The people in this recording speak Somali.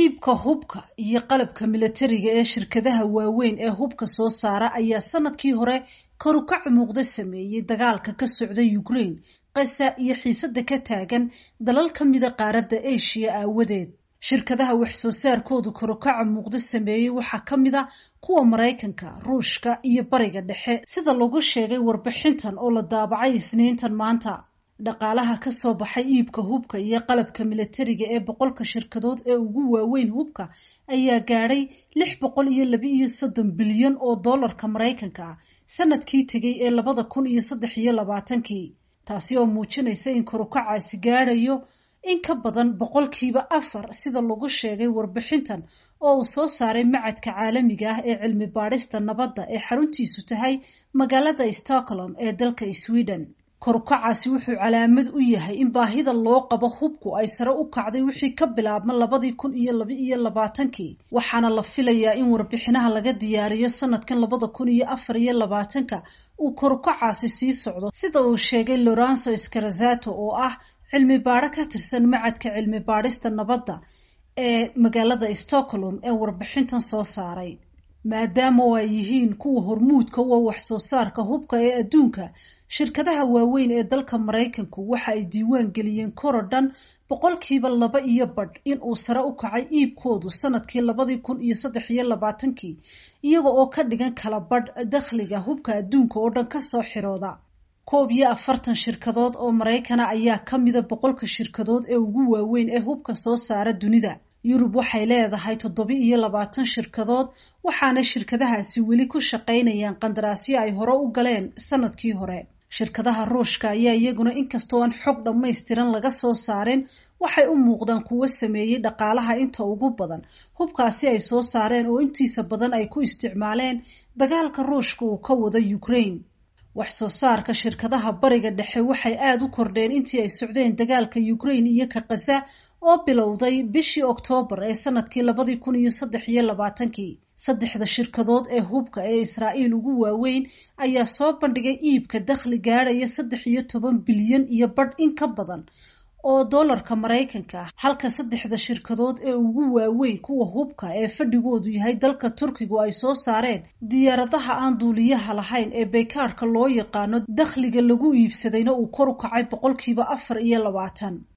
iibka hubka iyo qalabka milatariga ee shirkadaha waaweyn ee hubka soo saara ayaa sanadkii hore karukac muuqda sameeyey dagaalka ka socda ukraine qasa iyo xiisada ka taagan dalal ka mida qaaradda asia aawadeed shirkadaha wax soo saarkoodu karukaca muuqda sameeyey waxaa ka mid a kuwa maraykanka ruushka iyo bariga dhexe sida lagu sheegay warbixintan oo la daabacay isniintan maanta dhaqaalaha ka soo baxay iibka hubka iyo qalabka milatariga ee boqolka shirkadood ee ugu waaweyn hubka ayaa gaadhay lix boqol iyo laba iyo soddon bilyan oo dollarka maraykanka ah sanadkii tegay ee labada kun iyo saddex iyo labaatankii taasi oo muujinaysa in karukacaasi gaadhayo in ka badan boqolkiiba afar sida lagu sheegay warbixintan oo uu soo saaray macadka caalamiga ah ee cilmi baadhista nabadda ee xaruntiisu tahay magaalada stockholm ee dalka sweden karukacaasi wuxuu calaamad u yahay in baahida loo qabo hubku ay sare u kacday wixii ka bilaabma labadii kun iyo laba iyo labaatankii waxaana la filayaa in warbixinaha laga diyaariyo sanadkan labada kun iyo afar iyo labaatanka uu karukacaasi sii socdo sida uu sheegay lorenzo scarazato oo ah cilmi baadho ka tirsan macadka cilmi baadhista nabadda ee magaalada stockholm ee warbixintan soo saaray maadaama oo ay yihiin kuwa hormuudka u ah wax soo saarka hubka ee adduunka shirkadaha waaweyn ee dalka maraykanku waxa ay diiwaan geliyeen korodhan boqolkiiba laba iyo badh in uu sare u kacay iibkoodu sanadkii labadii kun iyo saddex iyo labaatankii iyaga oo ka dhigan kala badh dakhliga hubka adduunka oo dhan kasoo xirooda koob iyo afartan shirkadood oo maraykana ayaa ka mida boqolka shirkadood ee ugu waaweyn ee hubka soo saara dunida yurub waxay leedahay toddoba iyo labaatan shirkadood waxaana shirkadahaasi weli ku shaqaynayaan qandaraasyo ay hore u galeen sanadkii hore shirkadaha ruushka ayaa iyaguna inkastoo aan xog dhammaystiran laga soo saarin waxay u muuqdaan kuwo sameeyey dhaqaalaha inta ugu badan hubkaasi ay soo saareen oo intiisa badan ay ku isticmaaleen dagaalka ruushka uu ka wado ukraine wax soo saarka shirkadaha bariga dhexe waxay aada u kordheen intii ay socdeen dagaalka ukraine iyo ka khaza oo bilowday bishii oktoobar ee sanadkii labadii kun iyo saddex iyo labaatankii saddexda shirkadood ee hubka ee israa'iil ugu waaweyn ayaa soo bandhigay iibka dakhli gaadhaya saddex iyo toban bilyan iyo badh in ka badan oo dollarka maraykanka ah halka saddexda shirkadood ee ugu waaweyn kuwa hubka ee fadhigoodu yahay dalka turkigu ay soo saareen diyaaradaha aan duuliyaha lahayn ee baykaarhka loo yaqaano dakhliga lagu iibsadayna uu kor u kacay boqolkiiba afar iyo labaatan